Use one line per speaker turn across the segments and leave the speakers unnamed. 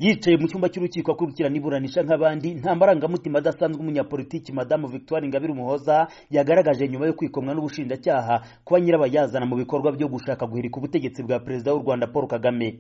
yicaye mu cyumba cy'urukiko akurikirana iburanisha nk'abandi nta marangamutima adasanzwe umunyapolitiki madamu victoire ingabire umuhoza yagaragaje nyuma yo kwikomwa n'ubushinjacyaha kuba nyirabayazana mu bikorwa byo gushaka guhirika ubutegetsi bwa perezida w'u rwanda paul kagame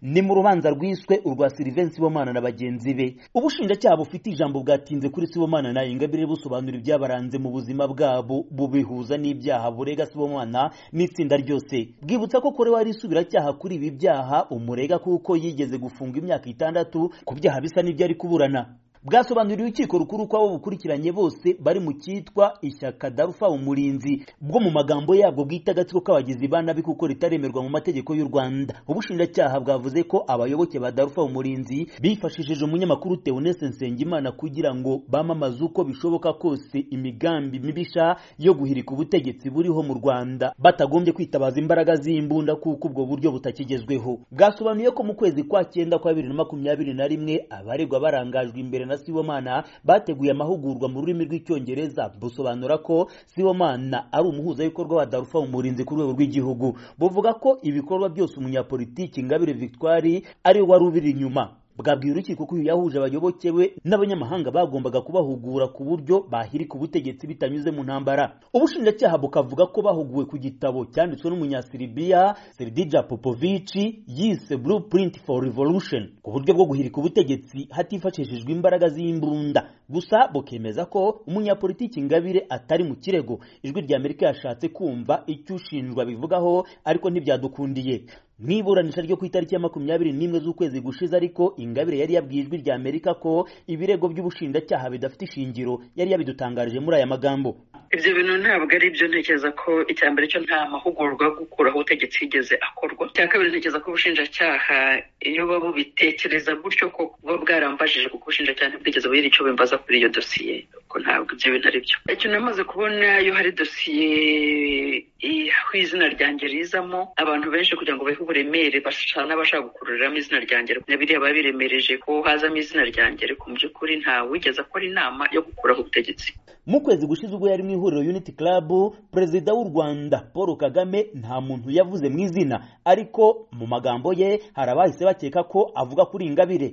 ni mu rubanza rwiswe urwa silivensi sibomana na bagenzi be ubushinjacyaha bufite ijambo bwatinze kuri sibomana na ingabire busobanura ibyabaranze mu buzima bwabo bubihuza n'ibyaha burega sibomana n'itsinda ryose bwibutsa ko korewe ari isubiracyaha kuri ibi byaha umurega kuko yigeze gufunga imyaka itandatu ku byaha bisa n'ibyo ari kuburana bwasobanuriye urukiko rukuru ko abo bukurikiranye bose bari mu cyitwa ishyaka darufa umurinzi bwo mu magambo yabwo bwita agatsiko k'abagizi ba nabi kuko ritaremerwa mu mategeko y'u rwanda ubushinjacyaha bwavuze ko abayoboke ba darufa umurinzi bifashishije umunyamakuru teonese nsengimana kugira ngo bamamaze uko bishoboka kose imigambi mibisha yo guhirika ubutegetsi buriho mu rwanda batagombye kwitabaza imbaraga z'imbunda kuko ubwo buryo butakigezweho bwasobanuye ko mu kwezi kwa cyenda kwa bibiri na makumyabiri na rimwe abaregwa barangajwe imbere na Sibomana bateguye amahugurwa mu rurimi rw'icyongereza busobanura ko Sibomana ari umuhuzabikorwa wa Darfur umurinzi ku rwego rw'igihugu buvuga ko ibikorwa byose umunyapolitiki Ingabire Victoire ari wari ubiri inyuma bwabwiye urukiko ko uyu yahuje abayoboke be n'abanyamahanga bagombaga kubahugura ku buryo bahirika ubutegetsi bitanyuze mu ntambara ubushinjacyaha bukavuga ko bahuguwe ku gitabo cyanditswe n'umunyasiribiya seridija popovici yise blueprint for revolution ku buryo bwo guhirika ubutegetsi hatifashishijwe imbaraga z'imbunda gusa bukemeza ko umunyapolitiki ingabire atari mu kirego ijwi ry'amerika yashatse kumva icyo ushinjwa bivugaho ariko ntibyadukundiye mu iburanisha ryo ku itariki ya makumyabiri n'imwe z'ukwezi gushize ariko ingabire yari yabwiye ijwi rya amerika ko ibirego by'ubushinjacyaha bidafite ishingiro yari yabidutangarije muri aya magambo
ibyo bintu ntabwo ari byo ntekereza ko icya mbere cyo nta mahugurwa yo gukuraho ubutegetsi yigeze akorwa icya kabiri ntekereza ko ubushinjacyaha iyo babubitekereza gutyo ko buba bwarambajije kuko ubushinjacyaha ntibwigeze bugira icyo bimbaza kuri iyo dosiye ko ntabwo ibyo bintu ari byo icyo namaze kubona iyo hari dosiye aho izina ryanjye rizamo abantu benshi kugira ngo bahe uburemere bashaka n'abashaka gukururiramo izina ryanjye biriya biba biremereje ko hazamo izina ryanjye ariko mu by'ukuri ntawigeze akora inama yo gukuraho ubutegetsi
mu kwezi gushize ubwo yari mu ihuriro unity club perezida w'u rwanda paul kagame nta muntu yavuze mu izina ariko mu magambo ye hari abahise bakeka ko avuga kuri ingabire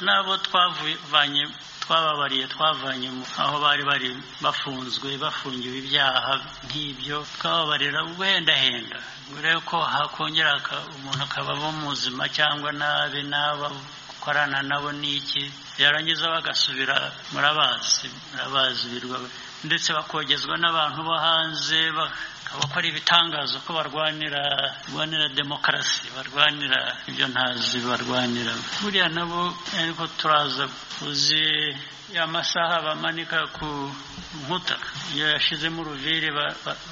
n'abo twavanye twababariye twavanye aho bari bari bafunzwe bafungiwe ibyaha nk'ibyo twababarira wendahenda urebe ko hakongera umuntu akabamo muzima cyangwa nabi n'aba gukorana nabo n'iki yarangiza bagasubira murabazi murabazi birwa ndetse bakogezwa n'abantu bo hanze bakora ibitangazo ko barwanira barwanira demokarasi barwanira ibyo ntazi barwanira buriya nabo ariko turaza uzi amasaha bamanika ku nkuta iyo yashizemo uruviri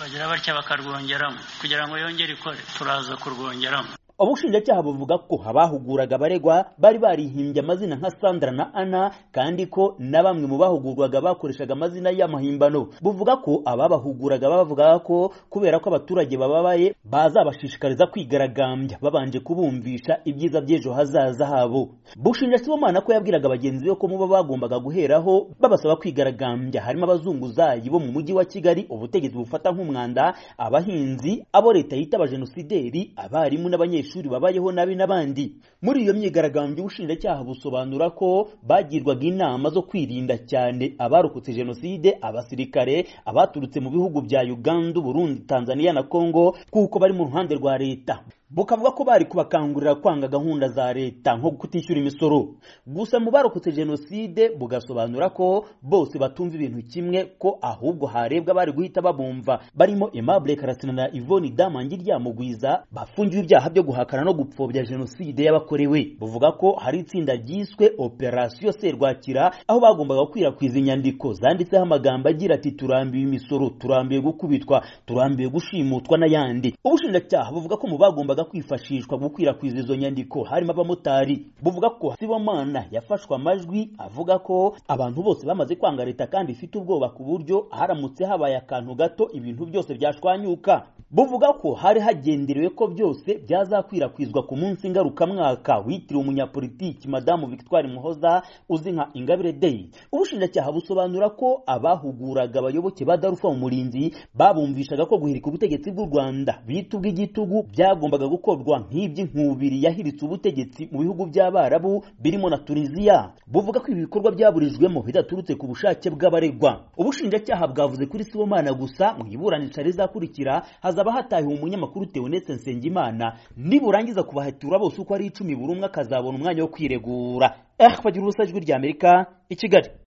bagira batya bakarwongeramo kugira ngo yongere ikore turaza kurwongeramo
ubushinjacyaha buvuga ko abahuguraga abaregwa bari barihimbye amazina nka sandra na ana kandi ko na bamwe mu bahugurwaga bakoreshaga amazina y'amahimbano buvuga ko ababahuguraga bavugaga ko kubera ko abaturage bababaye bazabashishikariza kwigaragambya babanje kubumvisha ibyiza by'ejo hazaza habo bushinja sibomana ko yabwiraga bagenzi be ko muba bagombaga guheraho babasaba kwigaragambya harimo abazunguzayi bo mu mujyi wa kigali ubutegetsi bufata nk'umwanda abahinzi abo leta yita abajenosideri abarimu n'abanyeshuri abanyeshuri babayeho nabi n'abandi muri iyo myigaragambyo ubushinjacyaha busobanura ko bagirwaga inama zo kwirinda cyane abarokotse jenoside abasirikare abaturutse mu bihugu bya uganda burundi tanzania na congo kuko bari mu ruhande rwa leta bukavuga ko bari kubakangurira kwanga gahunda za leta nko kutishyura imisoro gusa mu barokotse jenoside bugasobanura ko bose batumva ibintu kimwe ko ahubwo harebwa bari guhita babumva barimo Aimable Karasina na Yvonne Damangi ryamugwiza bafungiwe ibyaha byo guhakana no gupfobya jenoside y'abakorewe buvuga ko hari itsinda ryiswe operasiyo serwakira aho bagombaga gukwirakwiza inyandiko zanditseho amagambo agira ati turambiwe imisoro turambiwe gukubitwa turambiwe gushimutwa n'ayandi ubushinjacyaha buvuga ko mu bagombaga kwifashishwa gukwirakwiza izo nyandiko harimo abamotari buvuga ko Sibomana yafashwe amajwi avuga ko abantu bose bamaze kwanga leta kandi ifite ubwoba ku buryo haramutse habaye akantu gato ibintu byose byashwanyuka buvuga ko hari hagenderewe ko byose byazakwirakwizwa ku munsi ngarukamwaka witiriwe umunyapolitiki madamu Victoire Muhoza uzi nka Ingabire Day ubushinjacyaha busobanura ko abahuguraga abayoboke ba Darufa umurinzi babumvishaga ko guhirika ubutegetsi bw'u Rwanda bita ubw'igitugu byagombaga gukorwa nk'iby'inkubiri yahiritse ubutegetsi mu bihugu by'abarabu birimo na tuniziya buvuga ko ibi bikorwa byaburijwemo bidaturutse ku bushake bw'abaregwa ubushinjacyaha bwavuze kuri sibomana gusa mu iburanisha rizakurikira hazaba hatahiwe umunyamakuru teonetse nsengimana niburangiza kubahatura bose uko ari icumi buri umwe akazabona umwanya wo kwiregura eh bagira urusa ijwi ry'amerika i kigali